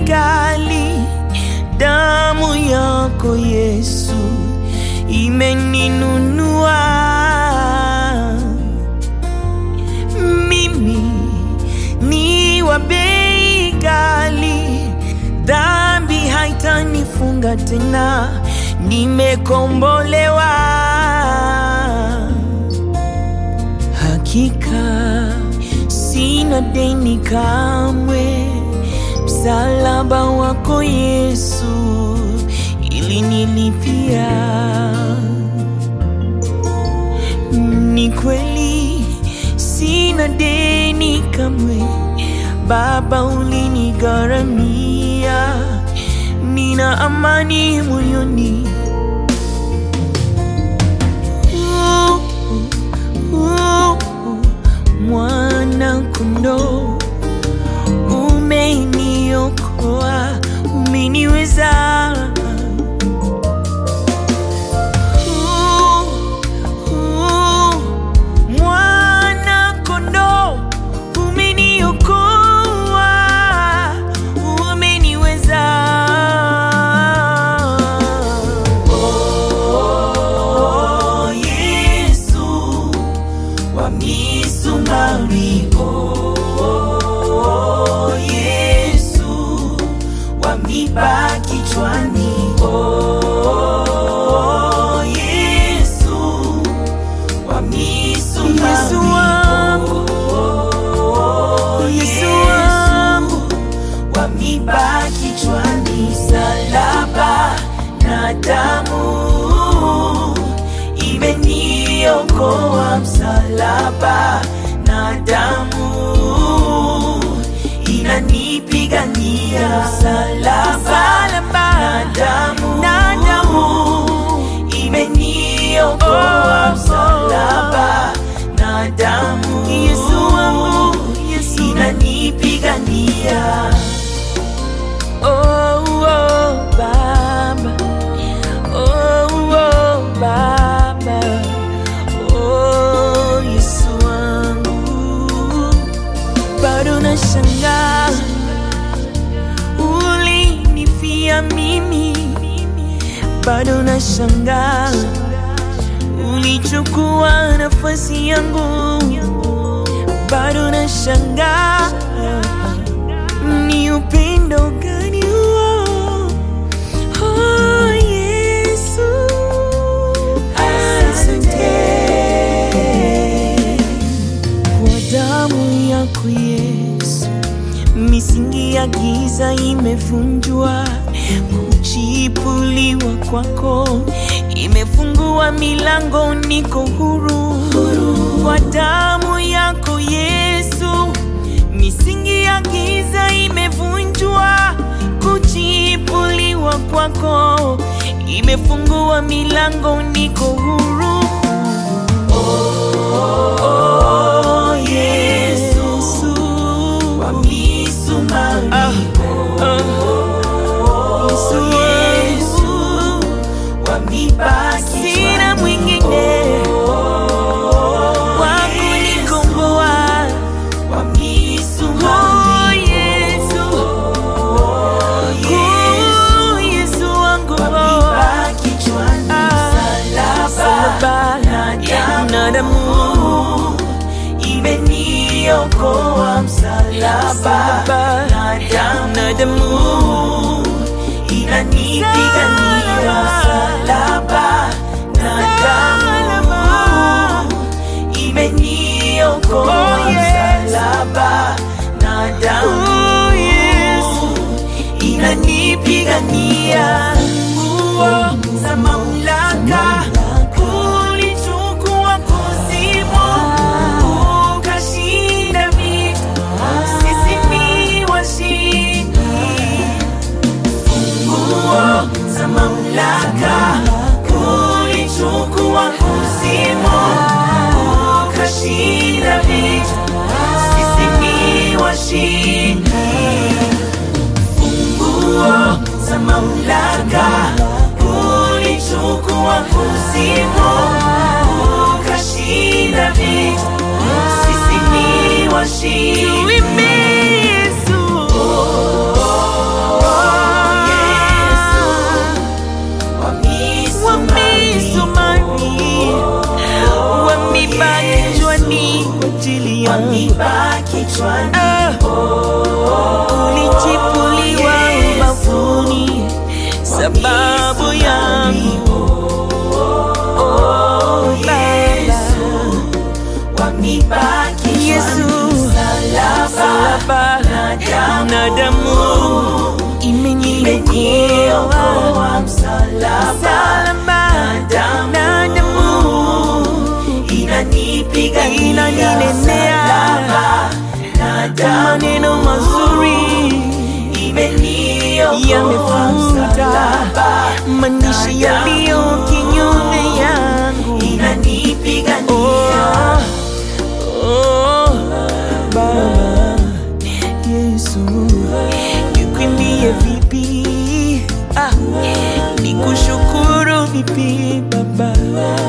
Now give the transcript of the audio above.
gali, damu yako Yesu imeninunua mimi ni wa bei gali, dhambi haitanifunga tena, nimekombolewa hakika, sina deni kamwe, msalaba wako Yesu ilinilipia. Ni kweli sina deni kamwe, Baba ulinigharamia, nina amani moyoni. Uh, uh, uh, Mwana kondoo umeniokoa, umeniweza Uh, uh, Mwana kondoo umeniokoa, umeniweza. Oh, Yesu wa misumari, oh, Yesu wa miba kichwani, oh, Yesu wa misumari, Yesu wangu, oh, Yesu wangu wa miba kichwani, msalaba na damu imeniokoa, msalaba na damu inanipigania, msalaba na damu na damu imeniokoa, msalaba na damu Yesu wangu, Yesu inanipigania. Oh, oh, Baba. Oh, oh, Baba. Oh, Yesu wangu. Bado nashangaa ulinifia mimi, bado nashangaa ulichukua nafasi yangu, bado nashangaa ni upendo gani huo? Oh, Yesu, asante kwa damu yako Yesu, misingi ya giza imevunjwa, kuchipuliwa kwako imefungua milango, niko huru kwa damu yako Yesu, misingi ya giza imevunjwa, kuchipuliwa kwako imefungua milango, niko huru. Oh, Yesu wa misumari, Yesu, Yesu wa miba sina mwingine wa kunikomboa wa misumari. Oh, Yesu, Oh, Yesu wangu wa miba kichwani, msalaba na damu imeniokoa, msalaba na damu inanipigania, msalaba na damu imeniokoa, msalaba na damu inanipigania. Nguo za mamlaka ulichukua kuzimu, ukashinda vita, sisi ni washindi. Nguo za mamlaka ulichukua kuzimu, ukashinda vita, sisi ni washindi funguo za mamlaka ulichukua kuzimu ukashinda vita sisi ni washindi Tuimbe Yesu yangu miba kichwani Ah, ulichipuliwa ubavuni sababu yangu Oh, Baba. kwa miba kichwani Yesu Msalaba salaba na damu na damu imeniokoa imeniokoa msalaba salaba damu na damu inanipigania Inaninenea. msalaba na damu maneno mazuri imeniokoa yamefuta msalaba maandishi yaliyo kinyume yangu inanipigania Oh, oh, Baba Yesu, nikwimbie vipi? Ah, nikushukuru vipi Baba?